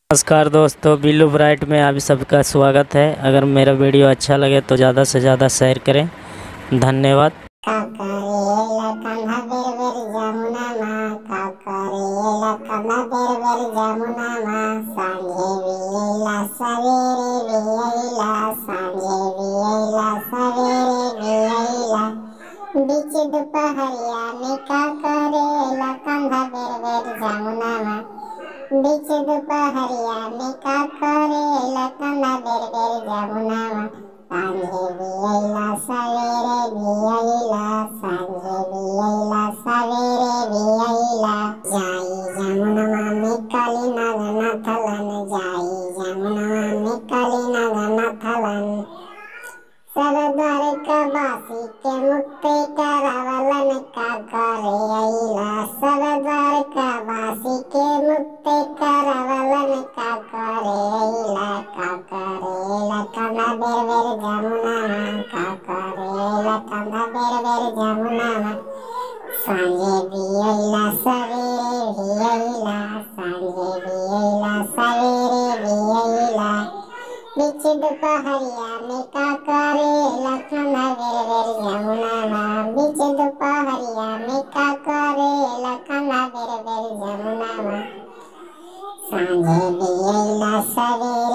नमस्कार दोस्तों बिल्लू ब्राइट में आप सबका स्वागत है अगर मेरा वीडियो अच्छा लगे तो ज़्यादा से ज़्यादा शेयर करें धन्यवाद काकरेला कान्हा बेर बेर जमुना मा काकरेला कान्हा बेर बेर जमुना मा सांझे बियला सवेरे बियला सांझे बियला सवेरे बियला बीच दोपहरिया में काकरेला कान्हा बेर बेर जमुना मा बीच दोपहरिया में काकरेला कान्हा बेर बेर जमुना मा सांझे बियला सवेरे बियला सांझे बियला सवेरे बियला जाई जमुना में काली नागना थलन जाई जमुना में काली नागना थलन सब द्वारकावासी के मुक्ति करावलन का करे अइला सब द्वारकावासी के मुक्ति करावलन का करे अइला का करेला कंधा बेर बेर जमुना का करेला कंधा बेर बेर जमुना सांझे बियला सवेरे बियला सांझे बियला सवेरे बियला बीच दोपहरिया में का करेला कंधा बेर बेर जमुना बीच दोपहरिया में का करेला कंधा बेर बेर जमुना सांझे बियला सवेरे